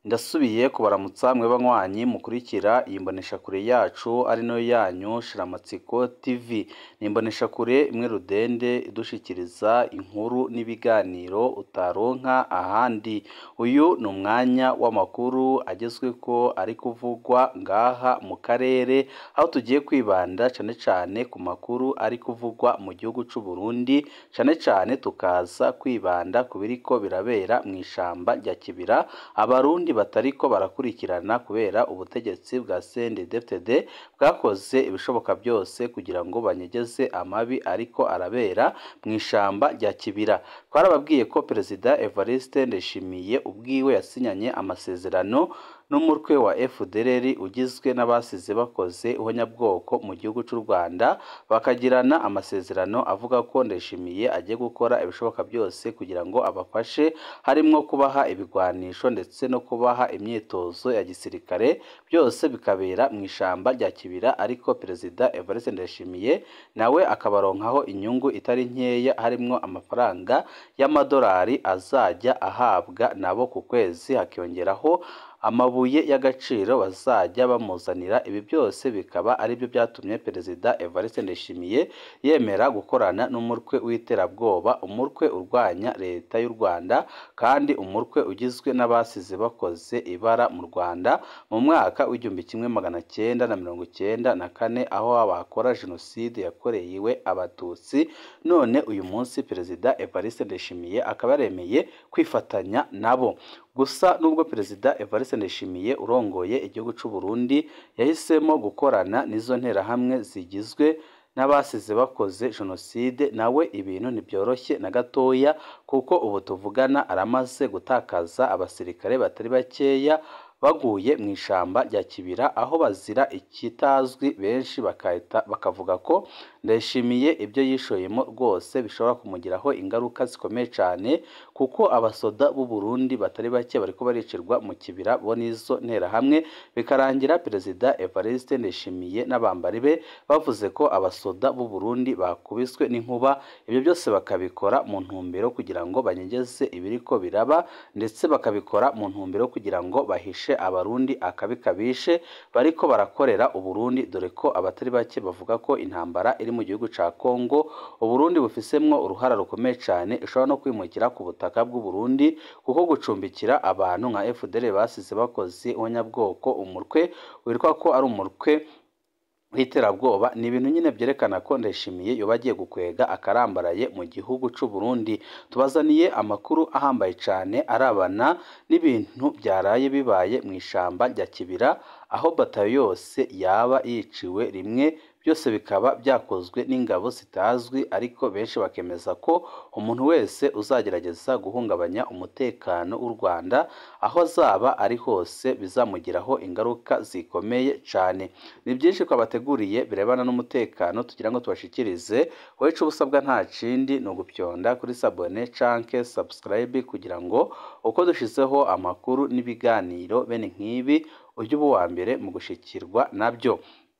ndasubiye kubaramutsa mwe banywanyi mukurikira iyi mboneshakure yacu ari nayo yanyu shiramatsiko tv ni imboneshakure imwe rudende idushikiriza inkuru n'ibiganiro utaronka ahandi uyu ni umwanya w'amakuru agezweko ari kuvugwa ngaha mu karere aho tugiye kwibanda cane cane ku makuru ari kuvugwa mu gihugu c'u Burundi cane cane tukaza kwibanda ku biriko birabera mu ishamba rya Kibira abarundi batariko barakurikirana kubera ubutegetsi bwa CNDD-FDD bwakoze ibishoboka byose kugira ngo banyegeze amabi ariko arabera mu ishamba rya Kibira twarababwiye ko Perezida Evariste Ndayishimiye ubwiwe yasinyanye amasezerano n'umutwe wa FDLR ugizwe n'abasize bakoze ihonyabwoko mu gihugu c'u Rwanda bakagirana amasezerano avuga ko Ndayishimiye agiye gukora ibishoboka byose kugira ngo abafashe harimwo kubaha ibigwanisho ndetse no kubaha imyitozo ya gisirikare byose bikabera mu ishamba rya Kibira ariko Perezida Evariste Ndayishimiye nawe akabaronkaho inyungu itari nkeya harimwo amafaranga y'amadolari azajya ahabwa nabo ku kwezi hakiyongeraho amabuye y'agaciro bazajya bamuzanira ibi byose bikaba ari byo byatumye Perezida Evariste Ndayishimiye yemera gukorana n'umutwe w'iterabwoba umutwe urwanya leta y'u Rwanda kandi umutwe ugizwe n'abasize bakoze ibara mu Rwanda mu mwaka w'igihumbi kimwe magana cyenda na mirongo cyenda na kane aho bakora jenoside yakorewe abatutsi none uyu munsi Perezida Evariste Ndayishimiye akaba yaremeye kwifatanya nabo gusa nubwo Perezida Evariste Ndayishimiye urongoye igihugu c'u Burundi yahisemo gukorana n'izo nterahamwe zigizwe n'abasize bakoze jenoside nawe ibintu ntibyoroshye na gatoya kuko ubu tuvugana aramaze gutakaza abasirikare batari bakeya baguye mu ishamba rya Kibira aho bazira ikitazwi benshi bakahita bakavuga ko Ndayishimiye ibyo yishoyemo rwose bishobora kumugiraho ingaruka zikomeye cyane kuko abasoda b'u Burundi batari bake bariko baricirwa mu Kibira bo n'izo nterahamwe bikarangira Perezida Evariste Ndayishimiye n'abambari be bavuze ko abasoda b'u Burundi bakubiswe n'inkuba ibyo byose bakabikora mu ntumbero kugira ngo banyegeze ibiriko biraba ndetse bakabikora mu ntumbero kugira ngo bahishe abarundi akabi kabishe bariko barakorera uburundi dore ko abatari bake bavuga ko intambara iri mu gihugu ca Kongo uburundi bufisemwo uruhara rukomeye cyane ishobora no kwimukira ku butaka bw'u Burundi kuko gucumbikira abantu nka FDL basize bakoze ihonyabwoko umurwe witwa ko ari umurwe w'iterabwoba ni ibintu nyine byerekana ko Ndayishimiye yoba agiye gukwega akarambaraye mu gihugu c'u Burundi tubazaniye amakuru ahambaye cyane arabana n'ibintu byaraye bibaye mu ishamba rya Kibira aho batayo yose yaba yiciwe rimwe byose bikaba byakozwe n'ingabo zitazwi ariko benshi bakemeza ko umuntu wese uzagerageza guhungabanya umutekano w'u Rwanda aho azaba ari hose bizamugiraho ingaruka zikomeye cyane ni byinshi twabateguriye birebana n'umutekano tugira ngo tubashikirize wowe ico usabwa nta kindi ni ugupyonda kuri sabone canke subscribe kugira ngo uko dushizeho amakuru n'ibiganiro bene nk'ibi ujye uba uwa mbere mu gushikirwa nabyo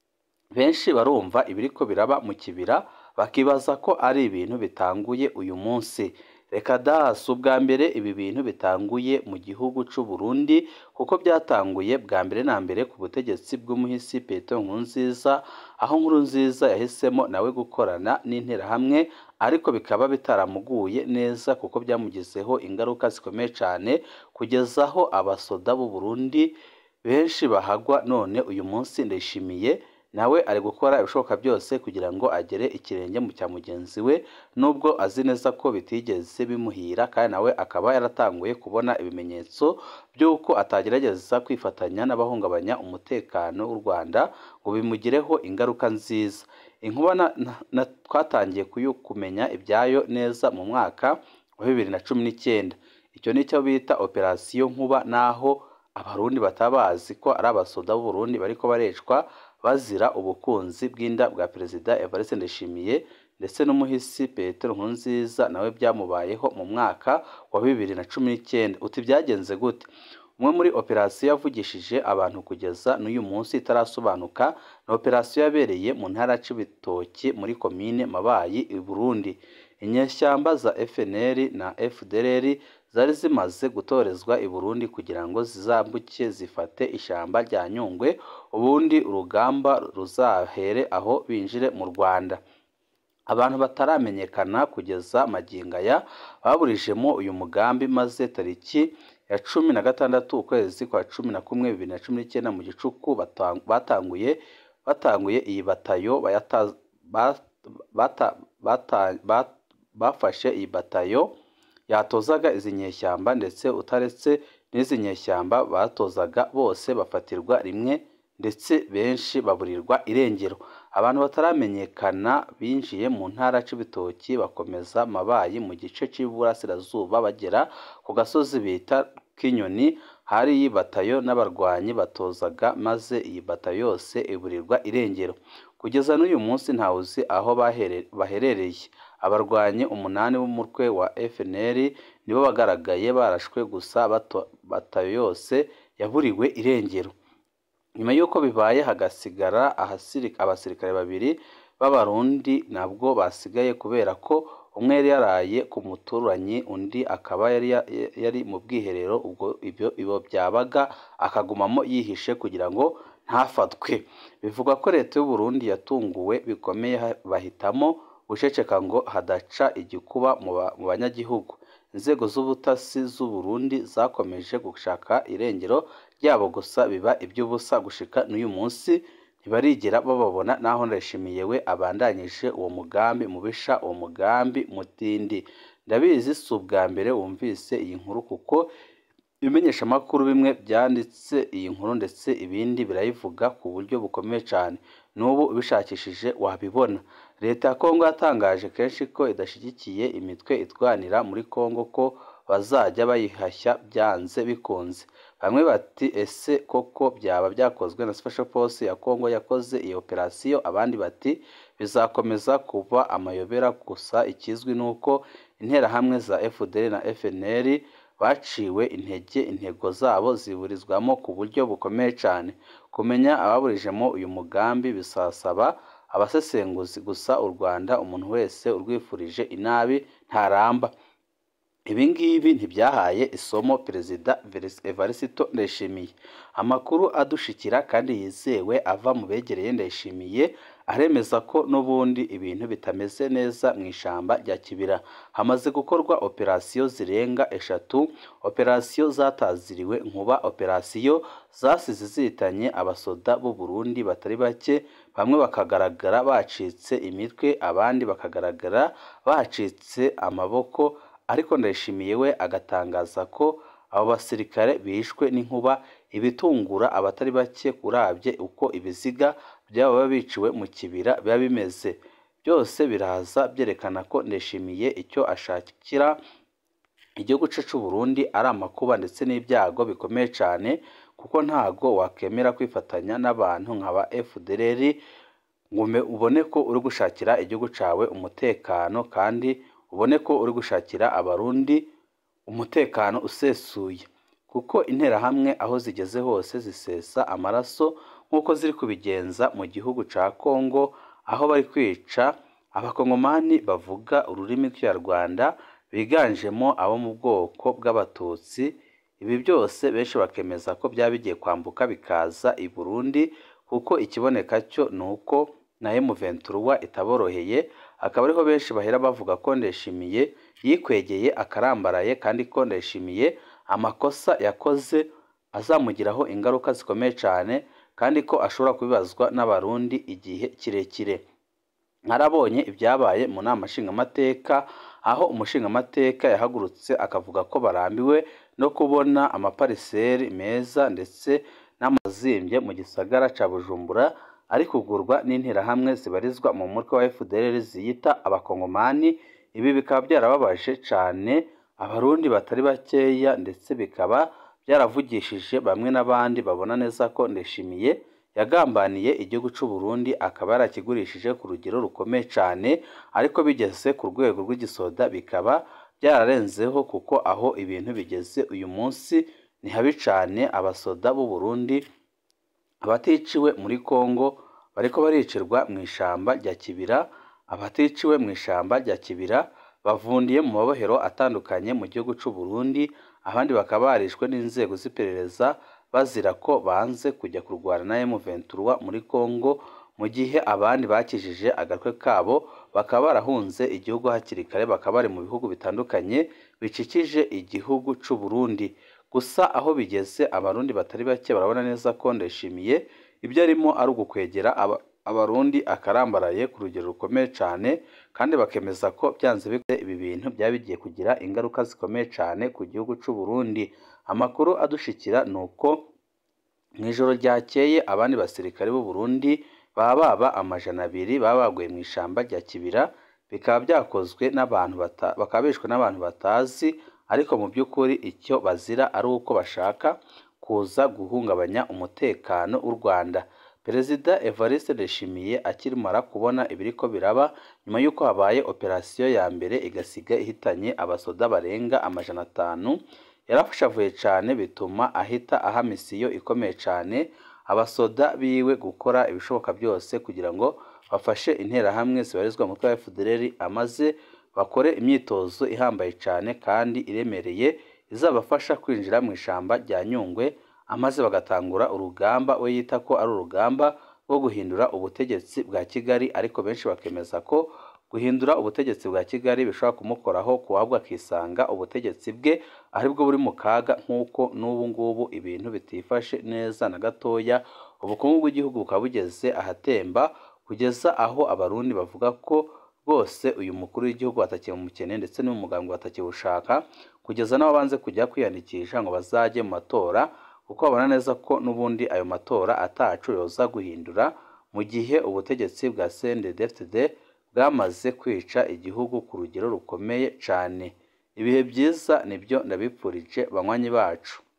benshi barumva ibiriko biraba mu kibira bakibaza ko ari ibintu bitanguye uyu munsi reka da si ubwa mbere ibi bintu bitanguye mu gihugu c'u Burundi kuko byatanguye bwa mbere na mbere ku butegetsi bw'umuhisi Petero Nkurunziza aho Nkurunziza yahisemo nawe gukorana n'interahamwe ariko bikaba bitaramuguye neza kuko byamugizeho ingaruka zikomeye cyane kugeza aho abasoda b'u Burundi benshi bahagwa none uyu munsi ndayishimiye nawe ari gukora ibishoboka byose kugira ngo agere ikirenge mu cya mugenzi we nubwo azi neza ko bitigeze bimuhira kandi nawe akaba yaratanguye kubona ibimenyetso by'uko atagerageza kwifatanya n'abahungabanya umutekano w'u Rwanda ngo bimugireho ingaruka nziza inkuba twatangiye kumenya ibyayo neza mu mwaka wa bibiri na cumi n'icyenda icyo ni cyo bita operasiyo nkuba naho abarundi batabazi ko ari abasoda b'u Burundi bariko barecwa bazira ubukunzi bw'inda bwa perezida Evariste Ndayishimiye ndetse n'umuhisi Petero Nkurunziza nawe byamubayeho mu mwaka wa bibiri na cumi n'icyenda uti byagenze gute umwe muri operasiyo yavugishije abantu kugeza n'uyu munsi itarasobanuka ni operasiyo yabereye mu ntara Cibitoke muri komine Mabayi i Burundi inyeshyamba za FNL na FDLR zari zimaze gutorezwa i Burundi kugira ngo zizambuke zifate ishyamba rya Nyungwe ubundi urugamba ruzahere aho binjire mu Rwanda abantu bataramenyekana kugeza magingo aya baburijemo uyu mugambi maze tariki ya cumi na gatandatu ukwezi kwa cumi na kumwe bibiri na cumi n'icyenda mu gicuku batanguye batanguye iyi batayo bafashe iyi batayo yatozaga izi nyeshyamba ndetse utaretse n'izi nyeshyamba batozaga bose bafatirwa rimwe ndetse benshi baburirwa irengero abantu bataramenyekana binjiye mu ntara c'ibitoki bakomeza mabayi mu gice cy'iburasirazuba bagera ku gasozi bita k'inyoni hari iyi batayo n'abarwanyi batozaga maze iyi batayo yose iburirwa irengero kugeza n'uyu munsi ntawuzi aho baherereye abarwanyi umunani b'umutwe wa FNL nibo bagaragaye barashwe gusa batayo yose yaburiwe irengero nyuma y'uko bibaye hagasigara abasirikare babiri b'abarundi nabwo basigaye kubera ko umwe yari yaraye ku muturanyi undi akaba yari yari mu bwiherero ubwo ibyo ibyo byabaga akagumamo yihishe kugira ngo ntafatwe bivugwa ko leta y'u Burundi yatunguwe bikomeye bahitamo guceceka ngo hadaca igikuba mu banyagihugu inzego z'ubutasi z'u Burundi zakomeje gushaka irengero ryabo gusa biba iby'ubusa gushika n'uyu munsi ntibarigera bababona naho ndashimiye we abandanyije uwo mugambi mubisha uwo mugambi mutindi ndabizi si ubwa mbere wumvise iyi nkuru kuko ibimenyeshamakuru bimwe byanditse iyi nkuru ndetse ibindi birayivuga ku buryo bukomeye cyane n'ubu ubishakishije wabibona leta ya kongo yatangaje kenshi ko idashyigikiye imitwe itwanira muri kongo ko bazajya bayihashya byanze bikunze bamwe bati ese koko byaba byakozwe na special force ya kongo yakoze iyi operasiyo abandi bati bizakomeza kuba amayobera gusa ikizwi ni uko interahamwe za fdr na fnr baciwe intege intego zabo ziburizwamo ku buryo bukomeye cyane kumenya ababurijemo uyu mugambi bisasaba abasesenguzi gusa u rwanda umuntu wese urwifurije inabi ntaramba ibi ngibi ntibyahaye isomo perezida evarisito ndayishimiye amakuru adushikira kandi yizewe ava mu begereye ndayishimiye aremeza ko n'ubundi ibintu bitameze neza mu ishyamba rya kibira hamaze gukorwa operasiyo zirenga eshatu operasiyo zataziriwe nkuba operasiyo zasize zihitanye abasoda b'u Burundi batari bake bamwe bakagaragara bacitse imitwe abandi bakagaragara bacitse amaboko ariko ndayishimiye we agatangaza ko abo basirikare bishwe n'inkuba ibitungura abatari bake urabye uko ibiziga byabo biba biciwe mu kibira biba bimeze byose biraza byerekana ko ndishimiye icyo ashakira igihugu cye cy'u Burundi ari amakuba ndetse n'ibyago bikomeye cyane kuko ntago wakemera kwifatanya n'abantu nka ba FDLR ngo ubone ko uri gushakira igihugu cyawe umutekano kandi ubone ko uri gushakira abarundi umutekano usesuye kuko interahamwe aho zigeze hose zisesa amaraso nk'uko ziri kubigenza mu gihugu cya Kongo aho bari kwica abakongomani bavuga ururimi rw'ikinyarwanda biganjemo abo mu bwoko bw'abatutsi ibi byose benshi bakemeza ko byaba bigiye kwambuka bikaza i Burundi kuko ikiboneka cyo ni uko na M23 itaboroheye akaba ariho benshi bahera bavuga ko ndeshimiye yikwegeye akarambaraye kandi ko ndeshimiye amakosa yakoze azamugiraho ingaruka zikomeye cyane kandi ko ashobora kubibazwa n'abarundi igihe kirekire nkarabonye ibyabaye mu nama nshingamateka aho umushingamateka yahagurutse akavuga ko barambiwe no kubona amapariseri meza ndetse n'amazimbye mu gisagara cya bujumbura ari kugurwa n'interahamwe zibarizwa mu mutwe wa FDLR ziyita abakongomani ibi bikaba byarababaje cyane abarundi batari bakeya ndetse bikaba byaravugishije bamwe n'abandi babona neza ko ndeshimiye yagambaniye igihugu cy'u Burundi akaba yarakigurishije ku rugero rukomeye cyane ariko bigeze ku rwego rw'igisoda bikaba byararenzeho kuko aho ibintu bigeze uyu munsi ni habi cyane abasoda b'u Burundi abaticiwe muri Kongo bariko baricirwa mu ishamba rya Kibira abaticiwe mu ishamba rya Kibira bavundiye mu mabohero atandukanye mu gihugu c'u Burundi abandi bakaba barishwe n'inzego z'iperereza bazira ko banze kujya kurwana na M23 muri Congo mu gihe abandi bakijije agatwe kabo bakaba barahunze igihugu hakiri kare bakaba bari mu bihugu bitandukanye bicikije igihugu c'u Burundi gusa aho bigeze abarundi batari bake barabona neza ko Ndayishimiye ibyo arimo ari ugukwegera aba abarundi akarambaraye ku rugero rukomeye cyane kandi bakemeza ko byanze bikunze ibi bintu byaba bigiye kugira ingaruka zikomeye cyane ku gihugu c'u Burundi amakuru adushikira ni uko mu ijoro ryakeye abandi basirikare b'u Burundi baba baba amajana abiri baba baguye mu ishamba rya Kibira bikaba byakozwe n'abantu bata, bakaba bishwe n'abantu batazi ariko mu by'ukuri icyo bazira ari uko bashaka kuza guhungabanya umutekano w'u Rwanda Perezida Evariste Ndayishimiye akimara kubona ibiriko biraba nyuma y'uko habaye operasiyo ya mbere igasiga ihitanye abasoda barenga amajana atanu yarafashavuye cyane bituma ahita aha misiyo ikomeye cyane abasoda biwe gukora ibishoboka byose kugira ngo bafashe interahamwe zibarizwa mu mutwe wa FDLR amaze bakore imyitozo ihambaye cyane kandi iremereye izabafasha kwinjira mu ishamba rya Nyungwe amaze bagatangura urugamba we yita ko ari urugamba rwo guhindura ubutegetsi bwa Kigali ariko benshi bakemeza ko guhindura ubutegetsi bwa Kigali bishobora kumukoraho kuwabwa akisanga ubutegetsi bwe aribwo buri mu kaga nk'uko n'ubu ngubu ibintu bitifashe neza na gatoya ubukungu bw'igihugu bukaba bugeze ahatemba kugeza aho abarundi bavuga ko bose uyu mukuru w'igihugu batakiye mu mukene ndetse n'umugambwe batakiwushaka kugeza n'abo banze kujya kwiyandikisha ngo bazajye mu matora kuko babona neza ko n'ubundi ayo matora atacu yoza guhindura mu gihe ubutegetsi bwa CNDD-FDD bwamaze kwica igihugu ku rugero rukomeye cyane ibihe byiza nibyo ndabipfurije banywanyi bacu